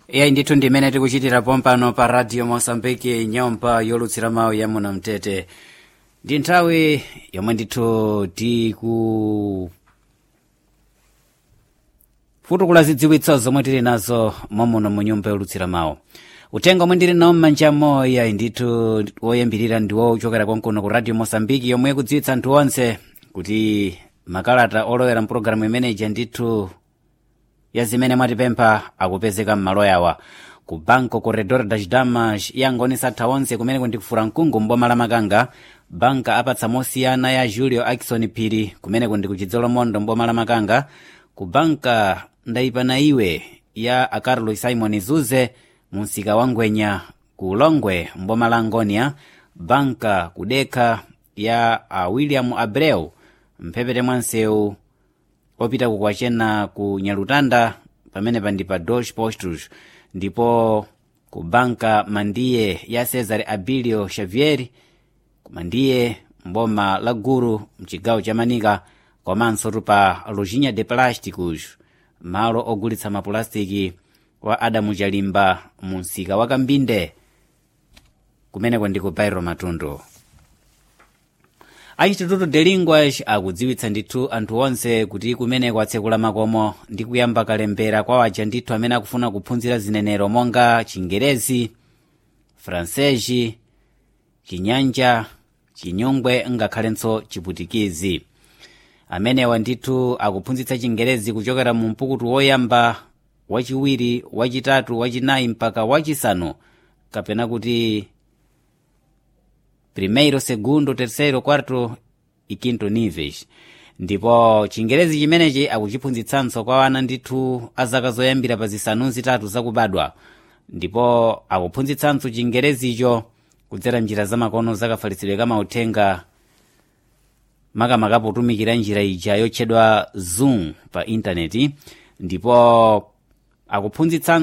iyayi ndithu ndimene tikuchitira pompano pa radio mosambiki nyumba yolutsira mawu ya muno mtete ndi nthawi yomwe ndithu tiku futukula zidziwitso zomwe tili nazo momuno mu nyumba yolutsira mawu utenga omwe ndili nawo m'manjamo iyayi ndithu woyambirira ndiwo uchokera konkuno ku radio mosambiki yomwe ikudziwitsa anthu onse kuti makalata olowera mpulogalamu imeneja ndithu ya zimene mwatipempha akupezeka m'malo yawa ku banco corredor das damas yangonesa atha onse kumene kundikufura mkungu mboma la makanga banka apatsa mosiyana ya julio akison phiri kumene kundi kuchidzolo mondo mboma la makanga ku banka ndayipana iwe ya acarlos simon zuze munsika wa ngwenya ku longwe mboma la ngonia banka kudekha ya a william abreu mphepete mwa msewu opita kukwachena ku nyalutanda pamene pandi pa dos postos ndipo ku banka mandiye ya cesar abilio xavier kumandiye mboma la guru mchigawo cha manika komanso tupa lojinha de plásticos malo ogulitsa mapulastiki wa adamu chalimba mu msika wa kambinde kumeneko ndi ku bairo matundu a instituto de linguas akudziwitsa ndithu anthu onse kuti kumeneko atsekula makomo ndi kuyamba kalembera kwa waja ndithu amene akufuna kuphunzira zinenero monga chingerezi fransesi chinyanja chinyungwe ngakhalenso chiputikizi amenewa ndithu akuphunzitsa chingerezi kuchokera mu mpukutu woyamba wachiwiri wachitatu wachinayi mpaka wachisanu kapena kuti primeiro segundo terceiro quarto e quinto níveis ndipo chingerezi chimenechi akuchiphunzitsanso kwa ana ndithu azaka zoyambira pa zisanu zitatu zakubadwa ndipo akuphunzitsanso chingerezicho kudzera njira zamakono zakafalitsidwe kamauthenga makamaka potumikira njira ija yotchedwa zoom pa intaneti ndipo akuphunzitsanso